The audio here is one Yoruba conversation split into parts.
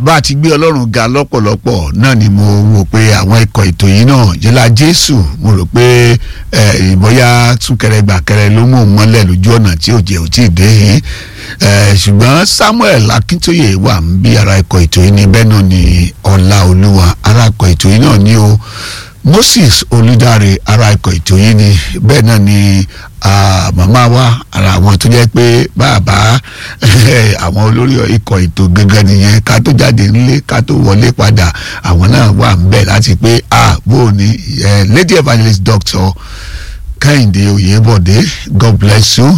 bá a ti gbé ọlọ́run ga lọ́pọ̀lọpọ̀ náà ni mo wò pé àwọn ikọ̀ ètò yìí náà jẹ́lá jésù mo rò pé ìbọ̀yá súnkẹrẹ gbàkẹrẹ ló mú un mọ́lẹ̀ lójú ọ̀nà tí òjò ò tí ì dé yìí ṣùgbọ́n samuel akíntóye wà ń bí ara ikọ̀ ètò yìí ni bẹ́ẹ̀ náà ni ọlá olúwa ara ikọ̀ ètò yìí náà ni o moses olùdarí ara ikọ̀ ètò yìí ni bẹ́ẹ̀ náà ni màmá wa ara àwọn tó jẹ́ pé bàbá àwọn olórí ikọ̀ ètò gangan nìyẹn ká tó jáde nílé ká tó wọlé padà àwọn náà wà ń bẹ̀ láti pé ah bó o ní lady evangelist doctor kẹ́hìndé oyèbọ̀dé god bless you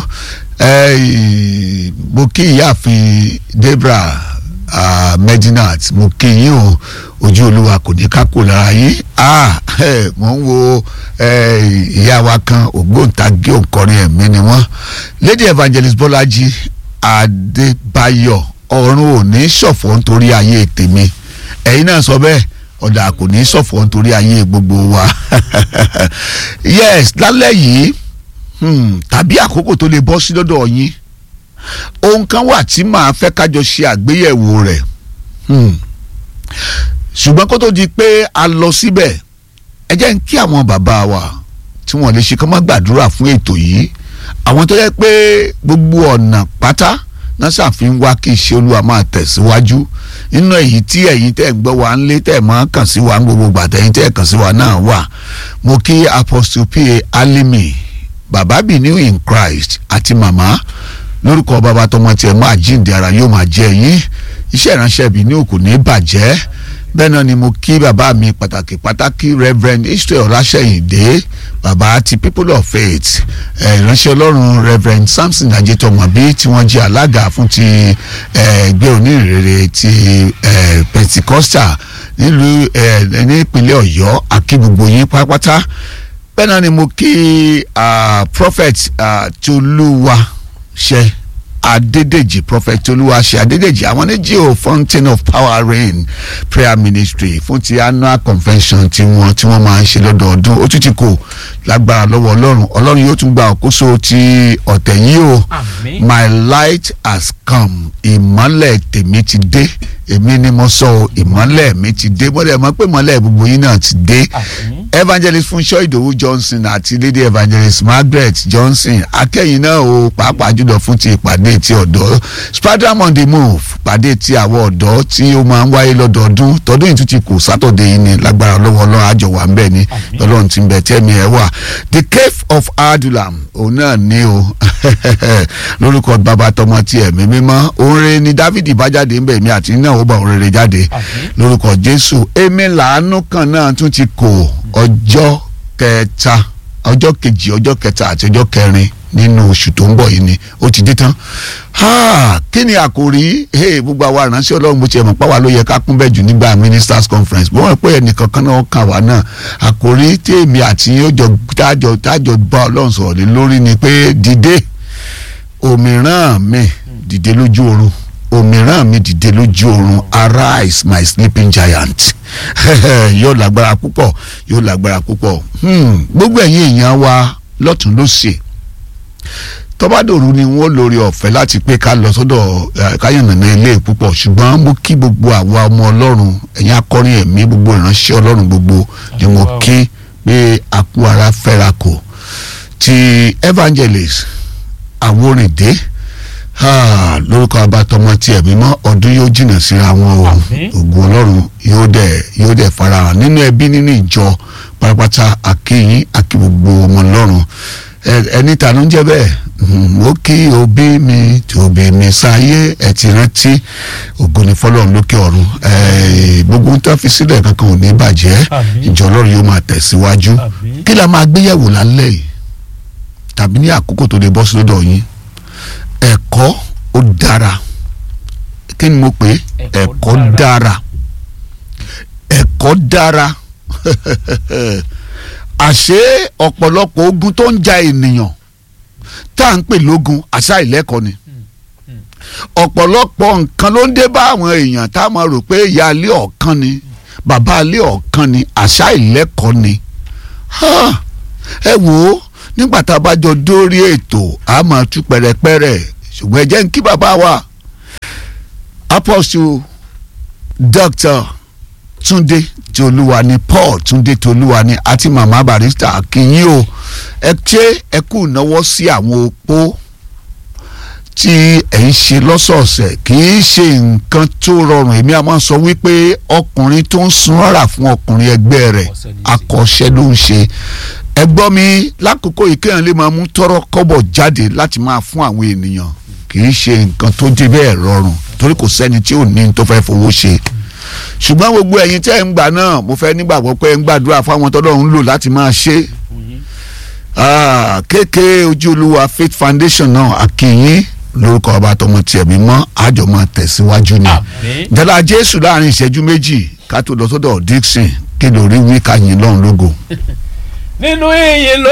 mo kí ìyáàfin debra uh, medinat mo kí yín o ojú olúwa kò ní ká kó lára yín ah mo ń wo ìyá wa kan ògbóǹtagì òǹkọrin ẹ̀mí ni wọ́n lady evangelist bọ́lájí adébáyọ̀ ọ̀run ò ní ṣọ̀fọ̀ nítorí ayé tèmi ẹ̀yin náà sọ bẹ́ẹ̀ ọ̀dà kò ní ṣọ̀fọ̀ nítorí ayé gbogbo wa yes lálẹ́ yìí tàbí àkókò tó lè bọ́ sí lọ́dọ̀ yín ohun kan wà tí màá fẹ́ kájọ ṣe àgbéyẹ̀wò rẹ̀ ṣùgbọ́n kó tó di pé a lọ síbẹ̀ ẹ jẹ́ ń kí àwọn bàbá wa tí wọ́n lè ṣe kán má gbàdúrà fún ètò yìí àwọn tó yẹ pé gbogbo ọ̀nà pátá náà ṣàfihàn wá kí iṣẹ́ olúwa máa tẹ̀síwájú nínú èyí tí ẹ̀yin tẹ̀ ń gbọ́ wa ń lé tẹ̀ máa kàn sí wa ń gbogbo gbàtẹ́ ẹ̀yin tẹ̀ kàn sí wa náà wà mo kí apostle pa alimi bàbá Bìní in Christ àti màmá lórúkọ bàbá tọmọ tiẹ̀ máa jíǹde ara yóò máa jẹ́ yín iṣẹ́ ìránṣẹ́ Bìní òkú ní bàjẹ́ bẹ́ẹ̀ náà ni mo kí bàbá mi pàtàkì pàtàkì reverend Israel Ọláṣẹ́yìndé bàbá ti people of faith ìránṣẹ́ ọlọ́run reverend Samson ajitomobi tí wọ́n jẹ́ alága fún ti ẹgbẹ́ onírèrè ti Pentecostal nílùú nípínlẹ̀ Ọ̀yọ́ àkí gbogbo yín pátápátá bẹ́ẹ̀ náà ni mo kí prophet Tolúwa ṣe Adédèjì prophet Olúwaṣe Adédèjì àwọn ní geo fountain of power rain prayer ministry fún ti annual convention tí wọ́n tí wọ́n máa ń ṣe lọ́dọọdún ó tún ti kò lágbára lọ́wọ́ Ọlọ́run Ọlọ́run yóò tún gba àkóso ti ọ̀tẹ̀ yìí o my light has come ìmọ́lẹ̀ tèmi ti dé èmi ni mo sọ ìmọ́lẹ̀ mi ti dé bọ́dẹ̀ mọ́ pé ìmọ́lẹ̀ gbogbo yín náà ti dé evangelist Fúnṣọ́ Ìdòwú Johnson àti lady evangelist Margaret Johnson akẹ́yìn náà o pàápàá jùlọ fún ti ìpàdé ti ọ̀dọ́ spadram on the move pàdé ti àwọn ọ̀dọ́ tí ó máa ń wáyé lọ́dọọdún tọdún yìí tún ti kù sátọ̀dẹ̀ yìí ni lágbára lọ́wọ́ ọlọ́run àjọ wà ń bẹ̀ ni ọlọ́run ti ń bẹ̀ tẹ́mi ẹ̀ wà the cave of Adulam òun náà ní o lórúkọ bàbá tọmọ ti ẹ̀mí mímọ́ oore ni Dávidi bá jáde ń bẹ̀ mí àti náà ó bá òun rere jáde lórúkọ Jésù èmi làánú kan náà tún ti kò ọjọ́ kẹta ọjọ́ kejì ọjọ́ kẹta àti ọjọ́ kẹrin nínú oṣù tó ń bọ̀ yìí ni ó ti dé tán kí ni àkòrí gbogbo àwa ìránṣẹ́ ọlọ́run bó ti ẹ̀ mọ̀ pàwọ́ ló yẹ ká kún bẹ́ẹ̀ jù nígbà ministers conference bó wọ́n pé ẹnìkan kan náà kàn wá náà àkòrí tèmi àti yóò jọ tájọ tájọ bá ọlọ́run sọ̀rọ̀ lé lórí ni pé dìde òmíràn mi dìde lójú oorun òmíràn mi dìde lójú oorun arise my sleeping giant yóò lágbára púpọ̀ yóò lágbára púpọ̀ gbogbo ẹ̀yin èèyàn wa lọ́tún lósì tọ́bádòru ni wọ́n lórí ọ̀fẹ́ láti pé ká lọ sọ́dọ̀ káyọ̀nàna ilé púpọ̀ ṣùgbọ́n mo kí gbogbo àwa ọmọ ọlọ́run ẹ̀yin akọrin ẹ̀mí gbogbo ìránṣẹ́ ọlọ́run gbogbo ni mo kí pé àkú ara fẹ́ra kò ti evangelist àwòrìndé lórúkọ abatọmọ tí ẹ̀mí mọ́ ọdún yóò jìnnà síra wọn o ògùn ọlọ́run yóò dẹ̀ yóò dẹ̀ farahàn nínú ẹbí nínú ìjọ pátápátá àkíyín àkí gbogbo ọmọ ọlọ́run ẹni tànú ń jẹ́ bẹ́ẹ̀ mo kí òbí mi tòbí mi sáyé ẹ ti rántí ògo ni fọ́lọ́run lókè ọ̀run gbogbo ń tán fi sílẹ̀ kankan ò ní bàjẹ́ ìjọ ọlọ́run yóò máa tẹ̀síwájú kí la máa gbéyẹ̀wò lálẹ́ yìí tàbí ní àkókò tó lè bọ́ sí lọ́dọ̀ yín ẹ̀kọ́ ó dára kí ni mo pè é ẹ̀kọ́ dára ẹ̀kọ́ dára àṣé ọ̀pọ̀lọpọ̀ ogun tó ń ja ènìyàn tá à ń pè lógun àṣà ìlẹ́kọ̀ọ́ ni ọ̀pọ̀lọpọ̀ nǹkan ló ń dé bá àwọn èèyàn tá a máa rò pé ìyá ilé ọ̀kan ni bàbá ilé ọ̀kan ni àṣà ìlẹ́kọ̀ọ́ ni ẹ wò ó nígbà tá a bá jọ dórí ètò a máa tú pẹ̀rẹ̀pẹ̀rẹ̀ ṣùgbọ́n ẹ jẹ́ ń kí bàbá wa apostle Dr. Túndé Tolúwani Paul Túndé Tolúwani àti màmá barista akínyìn o ẹ ṣe ẹ kú náwó sí àwọn opó tí ẹ ń ṣe lọ́sọ̀ọ̀sẹ̀ kì í ṣe nǹkan tó rọrùn èmi a máa sọ wípé ọkùnrin tó ń sun ọ̀rà fún ọkùnrin ẹgbẹ́ rẹ̀ akọ́ṣẹ́ ló ń ṣe ẹ gbọ́ mi lákòókò yìí kéèyàn lè máa mú tọrọ kọ́bọ̀ jáde láti máa fún àwọn ènìyàn kì í ṣe nǹkan tó dé bẹ́ẹ̀ rọrùn torí kò sẹ́ni tí ò ní tó fẹ́ fowó ṣe ṣùgbọ́n gbogbo ẹ̀yin tẹ́ ẹ̀ ń gbà náà mo fẹ́ nígbàgbọ́ pé ẹ̀ ń gbàdúrà fáwọn tọ́lọ́ ń lò láti máa ṣe kéèké ojú olúwa faith foundation náà àkìyìn lórúkọ ọba tọmọ tiẹ̀ mímọ́ àjọ máa tẹ̀síwájú ni jọlá jésù láàrin ìṣẹ́jú méjì ká tó lọ sọ́dọ̀ dixon kí lórí wí ká yìn lọ́run lógo. nínú ìyìn ló